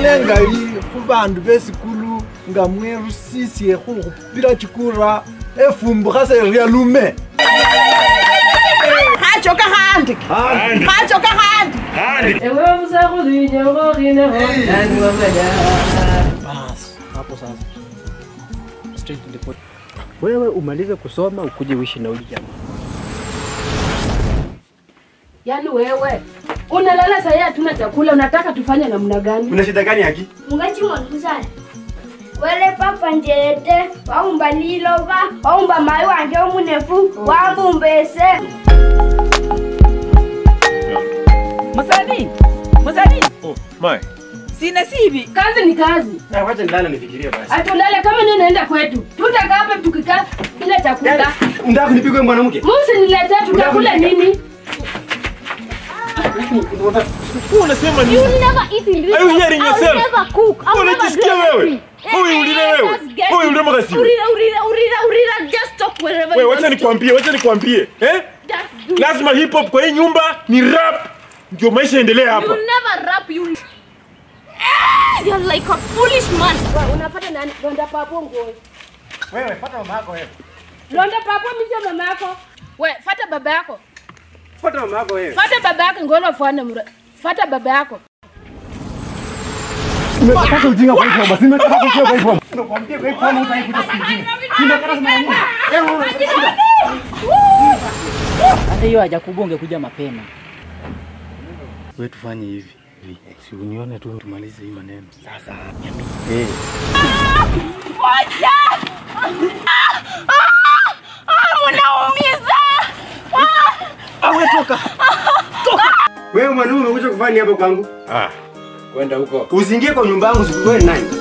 nengali khubandu besikulu nga mwerusisye khukhupila chikura efumbuka seria lume khachoka khandi khachoka khandi ewe musakhulinyongokhineho nani wamanya Bas, hapo sasa. Straight to the point. Wewe umalize kusoma ukuje uishi na huyu jamaa. yaani wewe unalala sahii hatuna chakula unataka tufanye namna gani Una shida gani haki? mungachimondusana wele papa njete waumba lilova waumba mai wanje omunefu wambumbese musani musani Oh, mai. sina sivi kazi ni kazi Na wacha nilala nifikirie basi. atulale kama nini naenda kwetu tutakaa hapa tukikaa bila chakula Unataka kunipigwa mwanamke? musi niletee tutakula nini Unasema You never eat in this Are you house. hearing I'll yourself? never cook. I'll never Unajisikia do wewe? anything. Huyu Eh, ulile eh, wewe? just get Huyu it. ulile makasiwe? Urira, urira, urira, urira. Just stop wherever Wewe you wacha want to. nikwambie, wacha nikwambie. Eh? Just do. Lazima hip hop kwa hii nyumba ni rap. Ndio maisha yaendelee hapa. You never rap. You. Eh, You're like a foolish man. Wa, unapata nani londa papo nguo Wewe pata mama yako wewe. londa papo misio mama yako we fata baba yako Pata mama yako wewe. fata baba yako ngono fuane mura fata baba yako Umepata ujinga kwa hivyo basi nimepata ujinga kwa hivyo. Nakwambia kwa hivyo mama utaikuta siku nyingine. Nimekata sana nini? Hata hiyo hajakuba ungekuja mapema. We tufanye hivi hivi. si unione tu tumalize hii maneno sasa. Wewe mwanaume umekuja kufanya hapa kwangu? kwenda huko Usiingie kwa nyumba yangu sikuwe nani.